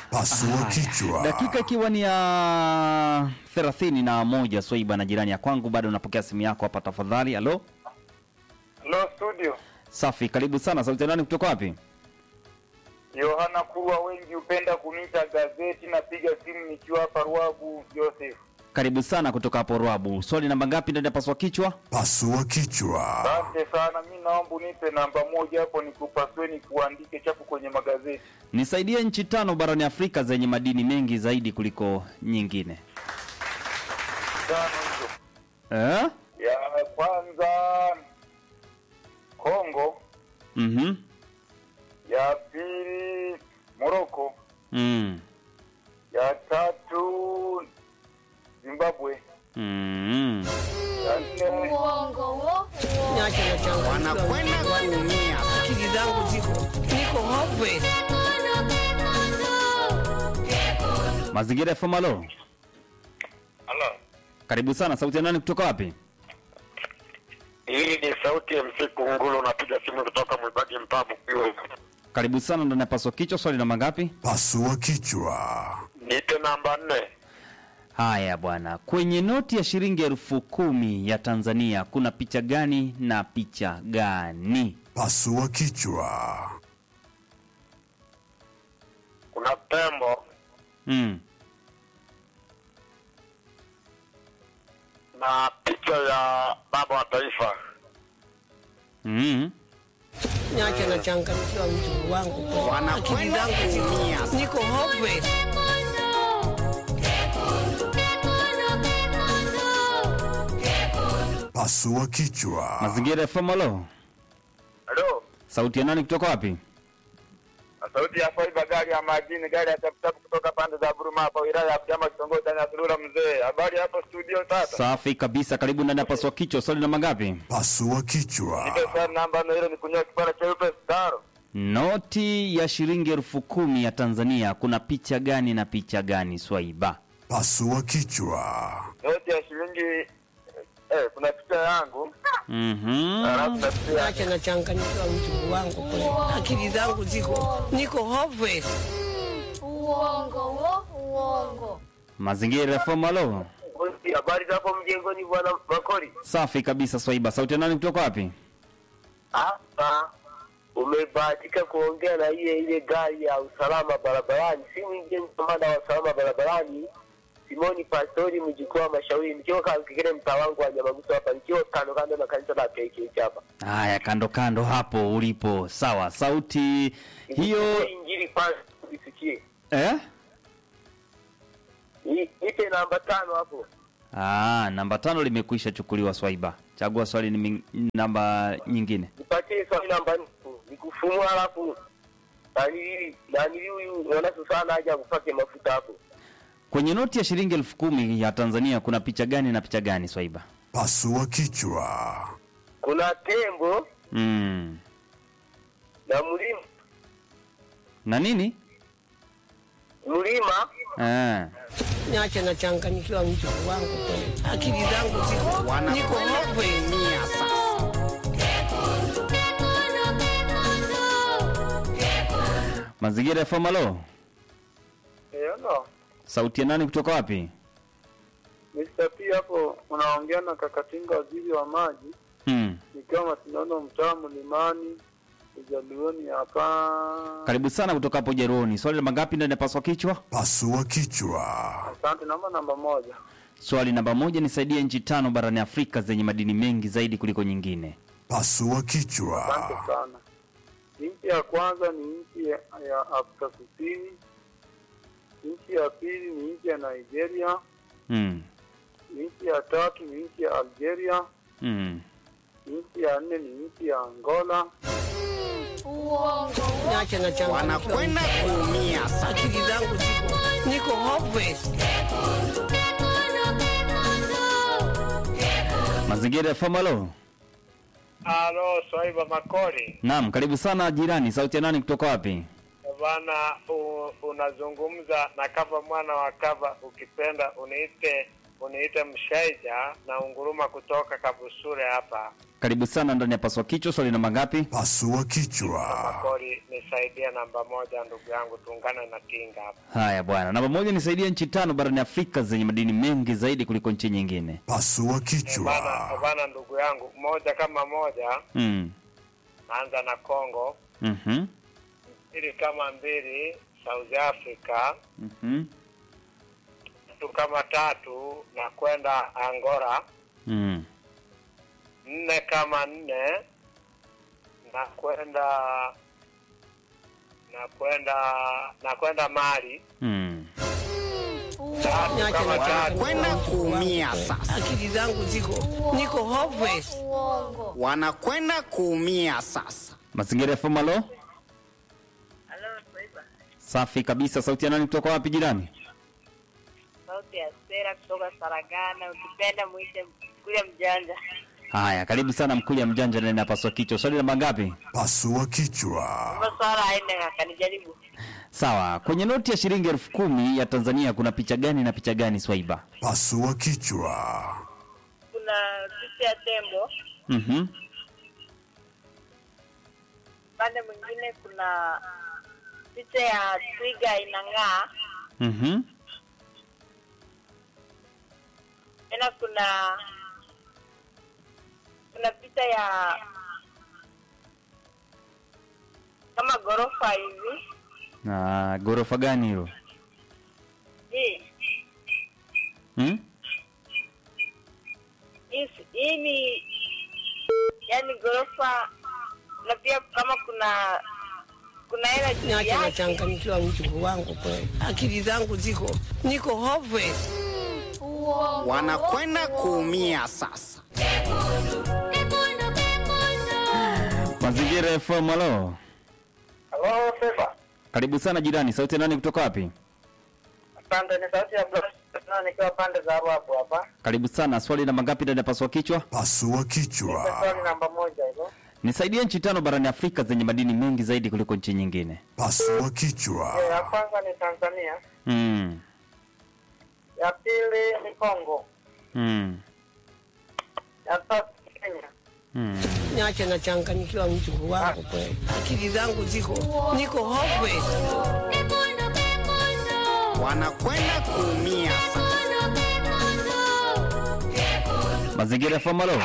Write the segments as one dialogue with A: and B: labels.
A: Pasua kichwa.
B: Dakika ikiwa ni ya thelathini na moja Swaiba na jirani ya kwangu, bado unapokea simu yako hapa tafadhali. Halo,
C: Hello studio.
B: safi, karibu sana. Sauti ya nani kutoka wapi?
C: Yohana Kurwa, wengi hupenda kuniita gazeti. Napiga simu nikiwa hapa Ruabu Joseph.
B: Karibu sana kutoka hapo Rwabu. Swali namba ngapi ndani ya paswa kichwa?
A: Pasua kichwa.
C: Asante sana, mi naomba unipe namba moja hapo nikupasue nikuandike chapu kwenye magazeti.
B: Nisaidie nchi tano barani Afrika zenye madini mengi zaidi kuliko nyingine.
C: Tano hizo.
B: Eh?
C: Ya kwanza Kongo,
B: Mhm.
C: ya pili Moroko,
B: Mm.
C: ya tatu Zimbabwe,
B: Mm.
C: ya nne
D: Niache na changamoto.
E: wanakwenda kuumia.
D: Akili zangu ziko niko hopeless.
B: Mazingira FM halo.
C: Halo.
B: Karibu sana. Sauti ya nani kutoka wapi?
C: Hii ni sauti ya msiku ngulu, napiga simu kutoka Mwibagi Mpabu Kiwe.
B: Karibu sana ndani ya paswa kichwa. Swali namba ngapi?
A: Pasua kichwa.
C: Nipe namba nne.
B: Haya bwana, kwenye noti ya shilingi elfu kumi ya Tanzania kuna picha gani na picha gani?
A: Pasua kichwa.
C: Kuna tembo
B: Mm.
C: na picha ya baba wa taifa.
B: Mm.
D: Niache na changamoto mtu wangu. Akili
E: Wanakwenda
D: zangu ziko
E: kuumia.
D: niko hopeless.
A: Pasua kichwa.
B: Mazingira FM halo.
C: Halo.
B: Sauti ya nani kutoka wapi?
C: Sauti ya Faiba, gari ya majini, gari ya tafutafu kutoka pande za Buruma hapa wilaya ya Kigama, kitongoji cha Nyatulula. Mzee, habari hapo studio sasa?
B: Safi kabisa, karibu ndani ya paswa kichwa. Swali namba ngapi?
A: Pasua kichwa.
C: Nipe sana namba nne, ile ni kunyoa kipara cheupe staro.
B: Noti ya shilingi elfu kumi ya Tanzania kuna picha gani na picha gani? Swaiba.
A: Pasua kichwa.
C: Noti ya shilingi eh, kuna picha yangu
B: Mhm.
C: alafu na picha ya
D: Niache na changamoto mtu wangu. Akili zangu ziko niko hopeless.
F: Uongo wo, uongo.
B: Mazingira FM halo.
C: habari za hapo mjengoni, bwana Makori.
B: Safi kabisa Swaiba. Sauti ya nani kutoka wapi?
C: Hapa umebahatika kuongea na ile ile gari ya usalama barabarani, si mwingine kamanda wa usalama barabarani Simoni Pastori mjukuu wa Mashauri, nikiwa kakikile mtaa wangu wa Nyamagusu hapa, nikiwa kando kando na kanisa la KKK hapa.
B: Haya, kando kando hapo ulipo. Sawa, sauti hiyo
C: injili kwanza isikie.
B: eh?
C: Ni- Nipe namba tano hapo.
B: Ah, namba tano limekwisha chukuliwa Swaiba. Chagua swali ni ming- namba nyingine.
C: Nipatie swali namba nne. Nikufumua alafu nanili nanili huyu mwanasu sana aje akupake mafuta hapo.
B: Kwenye noti ya shilingi elfu kumi ya Tanzania kuna picha gani na picha gani Swaiba?
A: Pasua kichwa.
C: Kuna tembo
B: Mm.
C: na mlima
B: Na nini?
C: mlima
B: Ah.
D: Niache na changamoto mtu wangu. Akili zangu ziko niko
E: Wanakwenda
D: hopeless.
E: kuumia sasa.
B: Mazingira FM halo.
C: Eh, no.
B: Sauti ya nani kutoka wapi?
C: Mr. P hapo unaongea na Kakatinga waziri wa maji
B: Hmm.
C: nikiwa Masindano mtaa Mlimani Ujaluoni hapa.
B: Karibu sana kutoka hapo Jeruoni. Swali namba ngapi ndani ya paswa kichwa?
A: Pasua kichwa.
C: Asante, naomba namba moja.
B: Swali namba moja, nisaidie nchi tano barani Afrika zenye madini mengi zaidi kuliko nyingine.
A: Pasua
C: Asante
A: kichwa.
C: sana. Nchi ya kwanza ni nchi ya ya Afrika Kusini. Nchi ya pili ni nchi ya Nigeria.
B: Hmm.
C: Nchi ya tatu ni nchi ya Algeria.
B: Hmm.
C: Nchi ya nne ni nchi ya Angola.
F: Uongo wo.
D: Niache na changamoto.
E: Wanakwenda kuumia sasa.
D: Akili zangu ziko niko hopeless.
B: Mazingira FM halo.
G: Halo, Swaiba Makori.
B: Naam, karibu sana jirani. Sauti ya nani kutoka wapi?
G: Bana, u- unazungumza na kava mwana wa kava, ukipenda uniite uniite Mshaija na unguruma kutoka Kabusure hapa.
B: Karibu sana ndani ya paswa kichwa. Swali namba ngapi?
A: Pasua kichwa.
G: Makori nisaidie namba moja, ndugu yangu, tuungane na kinga hapa.
B: Haya bwana, namba moja nisaidia nchi tano barani Afrika zenye madini mengi zaidi kuliko nchi nyingine.
A: Pasua
G: Bana,
A: kichwa.
G: bana, ndugu yangu, moja kama moja,
B: Mm.
G: naanza na Congo,
B: Mhm.
G: mbili kama mbili, South Africa,
B: Mhm.
G: tatu kama tatu, na kwenda Angola,
B: Mm.
G: nne kama nne, na kwenda na kwenda na kwenda Mali,
B: Mm.
G: tatu
D: Niache
G: kama
D: na
G: tatu,
E: Kwenda kuumia sasa,
D: akili zangu ziko niko hopeless.
F: Uongo.
E: wanakwenda kuumia sasa.
B: Mazingira ya Fomalo. Safi kabisa. Sauti ya nani kutoka wapi jirani?
H: sauti ya sera kutoka Saragana, ukipenda mwite kule mjanja.
B: Haya, karibu sana mkulia mjanja ndani ya paswa kichwa. Swali namba ngapi?
A: Pasua kichwa.
H: Maswala aende kaka, nijaribu.
B: Sawa. Kwenye noti ya shilingi elfu kumi ya Tanzania kuna picha gani na picha gani Swaiba?
A: Pasua kichwa.
H: Kuna picha ya tembo,
B: Mhm.
H: upande mwingine kuna picha ya twiga inang'aa,
B: Mhm.
H: tena kuna kuna picha ya kama ghorofa hivi.
B: Na ghorofa gani hilo?
H: Hii
B: Hmm?
H: hii hii ni yani ghorofa, na pia kama kuna kuna hela juu
D: Niache
H: yake.
D: nachanganyikiwa mjukuu wangu kweli, akili zangu ziko niko hopeless.
F: Uongo.
E: Wanakwenda kuumia sasa.
B: Mazingira FM, halo.
C: Halo, Sefa.
B: Karibu sana jirani. Sauti ya nani kutoka wapi?
C: Asante, ni sauti ya Blas na nikiwa pande za hapo hapa.
B: Karibu sana. Swali namba ngapi ndani ya paswa kichwa?
A: Pasua
C: Swali
A: kichwa.
C: namba moja hilo.
B: Nisaidie nchi tano barani Afrika zenye madini mengi zaidi kuliko nchi nyingine.
A: Pasua kichwa.
C: Ya kwanza ni Tanzania,
B: Mm.
C: ya pili ni Kongo,
B: Mm.
C: ya tatu Kenya,
B: Mm.
D: Niache nachanganyikiwa mjukuu wangu kweli, akili zangu ziko niko hopeless.
E: Wanakwenda kuumia sasa.
B: Mazingira FM, halo.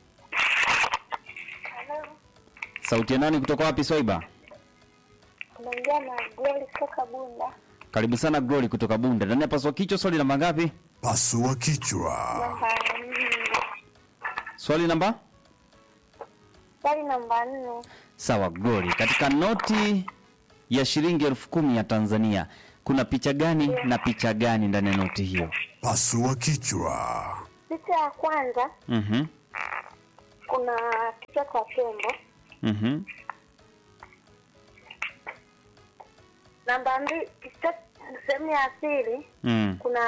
B: Sauti ya nani kutoka wapi Swaiba?
F: Unaongea na Glory kutoka Bunda.
B: Karibu sana Glory kutoka Bunda. Ndani ya paswa kichwa swali namba ngapi?
A: Pasua kichwa.
F: Namba nne.
B: Swali namba?
F: Swali namba nne.
B: Sawa Glory. Katika noti ya shilingi elfu kumi ya Tanzania kuna picha gani na picha gani ndani ya noti hiyo?
A: Pasua kichwa.
F: Picha ya kwanza
B: Mhm.
F: kuna kichwa cha tembo.
B: Mhm.
F: Namba mbili, picha sehemu ya pili
B: Mm.
F: kuna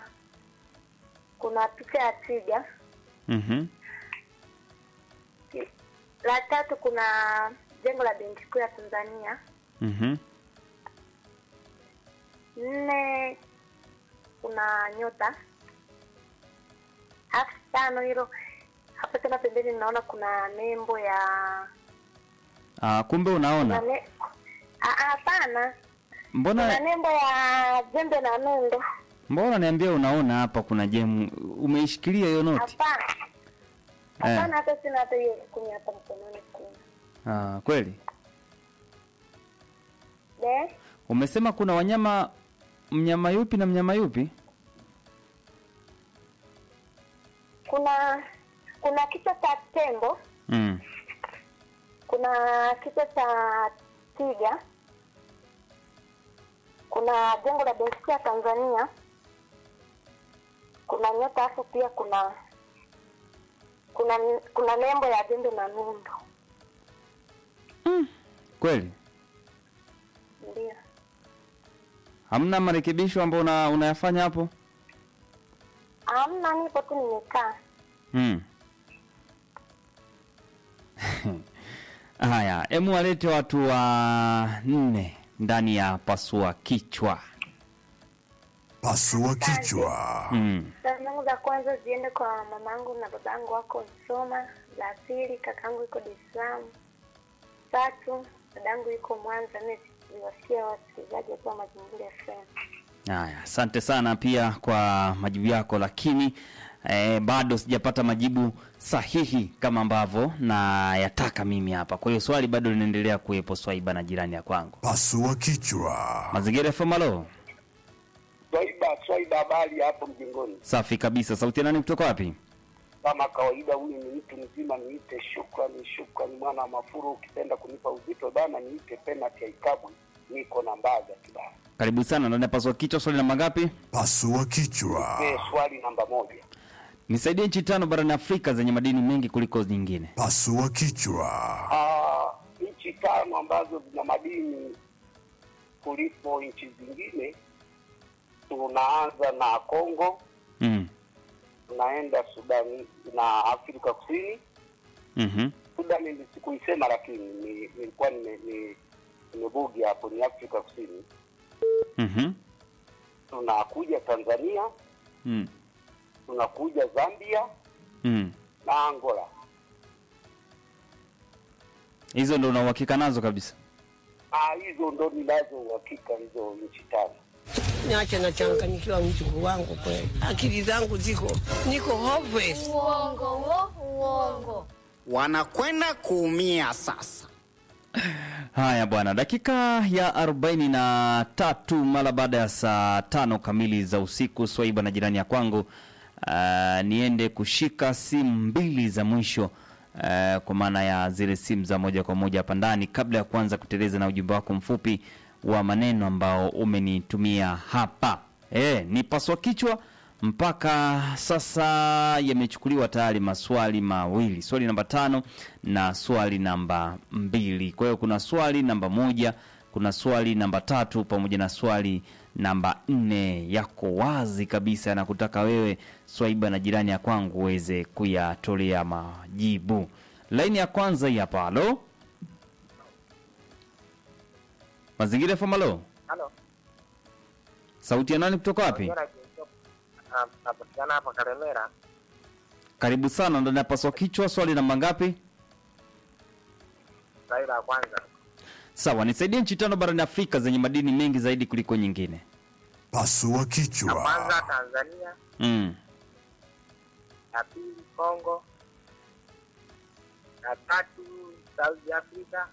F: kuna picha ya twiga.
B: Mhm.
F: La tatu kuna jengo la benki kuu ya Tanzania.
B: Mhm.
F: Nne kuna nyota. Alafu tano hilo hapo tena pembeni naona kuna nembo ya
B: Ah, kumbe unaona.
F: kuna ne- Ah, ah, hapana kuna
B: Mbona
F: nembo ya jembe na nundo.
B: mbona niambia unaona hapa kuna jemu umeishikilia hiyo noti?
F: Hapana,
B: Eh.
F: hapana, hata sina hata hiyo kumi hapa mkononi sina.
B: Ah, kweli.
F: De,
B: Umesema kuna wanyama mnyama yupi na mnyama yupi?
F: kuna kuna kichwa cha tembo,
B: Mm.
F: kuna kichwa cha twiga, kuna jengo la benki kuu ya Tanzania, kuna nyota, afu pia kuna kuna kuna nembo ya jembe na nundo.
B: Kweli.
F: Ndio,
B: Hamna marekebisho ambayo una, unayafanya hapo?
F: amna, nipo tu nimekaa.
B: Mm. Haya, emu walete watu wa nne ndani ya pasua kichwa.
A: Pasua kichwa.
B: Mm.
F: Salamu zangu za kwanza ziende kwa mamangu na babangu wako Msoma, La pili kakangu yuko Dar es Salaam. Tatu dadangu yuko Mwanza. Nne niwasikia wasikilizaji wakiwa Mazingira FM.
B: Haya, asante sana pia kwa majibu yako, lakini eh, bado sijapata majibu sahihi kama ambavyo na yataka mimi hapa. Kwa hiyo swali bado linaendelea kuwepo, Swaiba na jirani ya kwangu.
A: Pasua kichwa.
B: Mazingira FM, halo.
I: Swaiba, Swaiba, habari hapo mjengoni?
B: Safi kabisa. Sauti ya nani kutoka wapi?
I: Kama kawaida, huyu ni mtu mzima, niite shukrani, shukrani mwana wa Mafuru. Ukipenda kunipa uzito bana, niite penalty ya Ikabwe, niko na mbaga kibaya.
B: Karibu sana ndani ya pasua kichwa. Swali namba ngapi?
A: Pasua kichwa.
I: Eh, swali namba moja.
B: Nisaidie nchi tano barani Afrika zenye madini mengi kuliko nyingine.
A: Pasua kichwa.
I: Ah, nchi tano ambazo zina madini kuliko nchi zingine, tunaanza na Kongo,
B: Mm.
I: tunaenda Sudani na Afrika Kusini.
B: Mhm.
I: Sudani ni sikuisema, lakini ni- nilikuwa nime- ni- nimebugi hapo, ni Afrika Kusini.
B: Mhm.
I: Tunakuja Tanzania,
B: Mm.
I: tunakuja Zambia
B: Mm.
I: na Angola.
B: Hizo ndo una uhakika nazo kabisa.
I: Ah, hizo ndo ninazo uhakika hizo nchi tano.
D: Niache nachanganyikiwa mjukuu wangu kweli, akili zangu ziko niko hopeless.
J: Uongo wo, uongo.
E: Wanakwenda kuumia sasa.
B: Haya bwana, dakika ya arobaini na tatu mara baada ya saa tano kamili za usiku, Swaiba na jirani ya kwangu. Uh, niende kushika simu mbili za mwisho uh, kwa maana ya zile simu za moja kwa moja hapa ndani, kabla ya kuanza kuteleza na ujumbe wako mfupi wa maneno ambao umenitumia hapa. Eh, ni paswa kichwa mpaka sasa yamechukuliwa tayari maswali mawili, swali namba tano na swali namba mbili. Kwa hiyo kuna swali namba moja, kuna swali namba tatu pamoja na swali namba nne. Yako wazi kabisa na kutaka wewe Swaiba na jirani ya kwangu uweze kuyatolea majibu. Laini ya kwanza hii hapa. Halo, mazingira famalo,
G: Halo.
B: sauti ya nani kutoka wapi?
G: Ah, Napatikana hapa Karemera.
B: Karibu sana ndani ya paswa kichwa. Swali namba ngapi?
G: Swali la kwanza.
B: Sawa, nisaidie nchi tano barani Afrika zenye madini mengi zaidi kuliko nyingine.
A: Pasua
G: La
A: kichwa.
G: kwanza Tanzania,
B: Mm.
G: la pili Kongo, la tatu South Africa,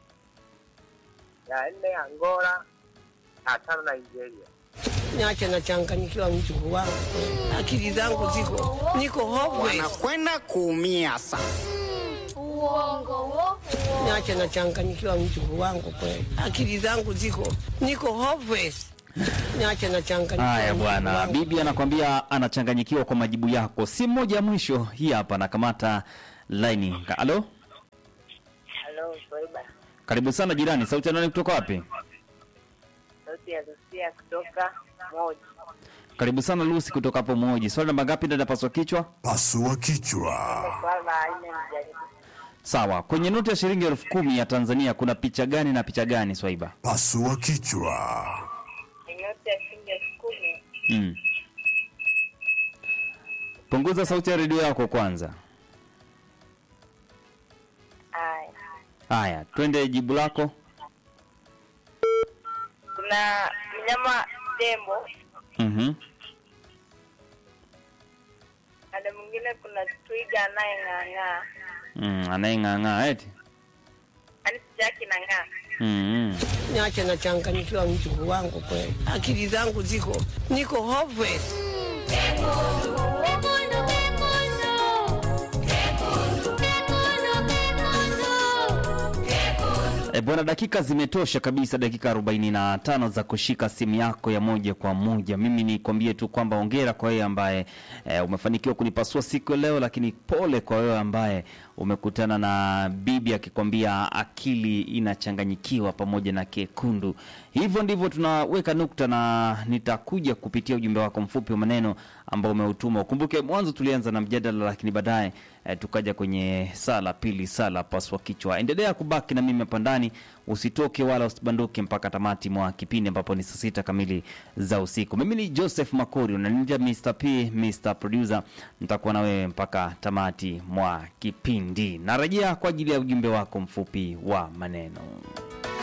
G: la nne Angola, la tano Nigeria.
D: Niache nachanganyikiwa mjukuu wangu kweli, akili zangu ziko niko hopeless.
E: Wanakwenda kuumia sasa.
J: Uongo wo, uongo.
D: Niache nachanganyikiwa mjukuu wangu kweli, akili zangu ziko niko hopeless. Niache nachanganyikiwa.
B: Haya
D: mjukuu
B: bwana,
D: wangu.
B: bibi anakwambia anachanganyikiwa kwa majibu yako. Si moja ya mwisho hii hapa, nakamata laini. Halo,
H: Halo, Swaiba.
B: karibu sana jirani. Sauti ya nani kutoka wapi?
H: Sauti ya Lucia kutoka Moja.
B: Karibu sana Lucy kutoka hapo Moji. Swali namba ngapi ndani ya paswa kichwa?
A: Pasua kichwa.
H: Swala la nne mjaribu.
B: Sawa, kwenye noti ya shilingi elfu kumi ya Tanzania kuna picha gani na picha gani, Swaiba?
A: Pasua kichwa.
H: Nyota ya shilingi elfu kumi.
B: Mm. Punguza sauti ya redio yako kwanza.
H: Haya.
B: Haya, twende jibu lako.
H: Kuna mnyama tembo,
B: Mhm.
H: na mwingine kuna twiga anayeng'aang'aa.
B: Mm, anayeng'ang'aa eti.
H: Yaani picha yake inang'aa.
B: Mm.
D: Niache nachanganyikiwa mjukuu wangu kweli, akili zangu ziko niko hopeless.
B: E bwana, dakika zimetosha kabisa, dakika 45 za kushika simu yako ya moja kwa moja. Mimi nikwambie tu kwamba ongera kwa wewe ambaye e, umefanikiwa kunipasua siku ya leo, lakini pole kwa wewe ambaye umekutana na bibi akikwambia akili inachanganyikiwa pamoja na kekundu. Hivyo ndivyo tunaweka nukta, na nitakuja kupitia ujumbe wako mfupi wa maneno ambao umeutuma. Ukumbuke mwanzo tulianza na mjadala, lakini baadaye eh, tukaja kwenye saa la pili, saa la paswa kichwa. Endelea kubaki na mimi hapa ndani, usitoke wala usibanduke mpaka tamati mwa kipindi ambapo ni saa sita kamili za usiku. Mimi ni Joseph Makori, unaniita Mr. P, Mr. Producer. Nitakuwa na wewe mpaka tamati mwa kipindi. Narejea kwa ajili ya ujumbe wako mfupi wa maneno.